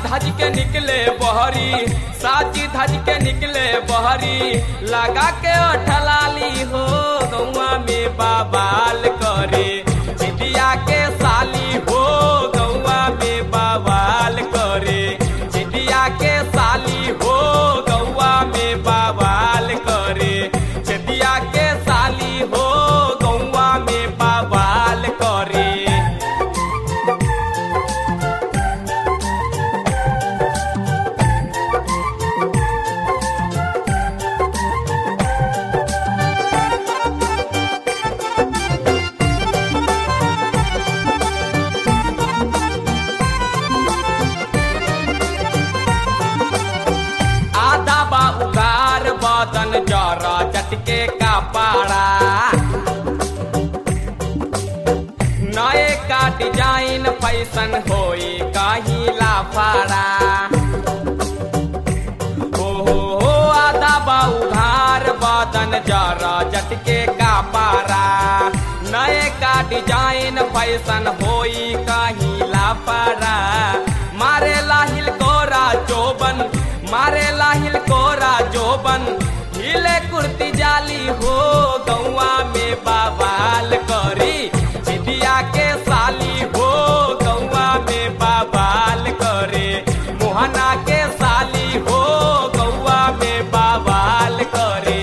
धज के निकले बहरी साची धज के निकले बहरी लगा के ठलाली हो गौआ में बाबाल करे चिटिया के साली हो गौआ में बाबाल करे चिटिया के साली हो गौआ में बाबाल करे चिटिया के साली हो गौआ में बाबाल करे आधा बा उगार बदन जरा चटके का पाड़ा नए का डिजाइन फैशन होई कहीं लाफाड़ा हो हो हो आधा बा उघार बदन जरा चटके का पारा नए का डिजाइन फैशन होई कहीं लाफाड़ा मारे लाहिल कोरा चोबन मारे लाहिल कोरा जोबन हिले कुर्ती जाली हो गौआ में बाबाल करी चिटिया के साली हो गौआ में बाबाल करे मोहना के साली हो गौआ में बाबाल करे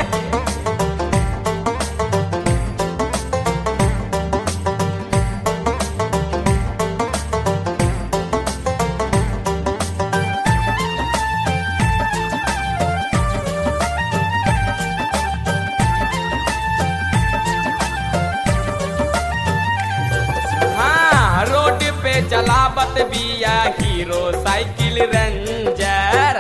हाँ रोड पे चलावत बिया हीरो साइकिल रेंजर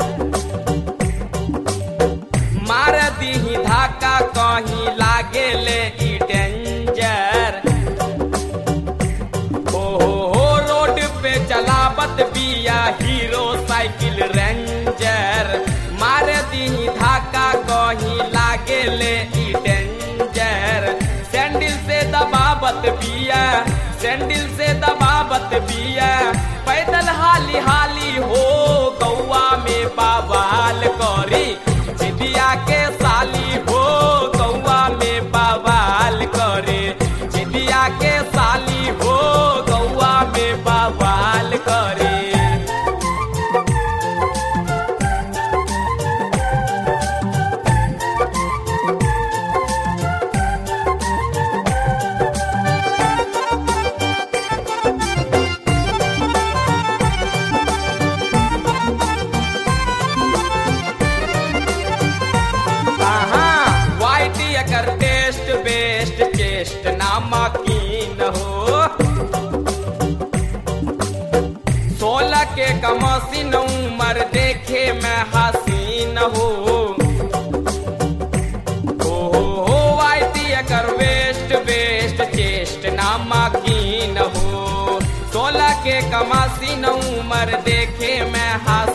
मार दीही धाका कहीं लागे ले ई डेंजर हो हो हो रोड पे चलावत बिया हीरो साइकिल रेंजर मार दीही धाका कहीं लागे ले ई डेंजर सैंडल से दबावत बिया सैंडल से दबावत बिया पैदल हाली हाली हो गौआ में बाबाल करी चिड़िया के साली हो गौआ में बाबाल करे चिड़िया के साली हो गौआ में बाबाल करे हाँ, वाइट एकर टेस्ट बेस्ट चेस्ट नामकीन हो सोलह के कमसीन उमर देखे में हसीन हो हो हो हो वाइट एकर वेस्ट बेस्ट चेस्ट नामकीन हो सोलह के कमासीन उमर देखे में हसीन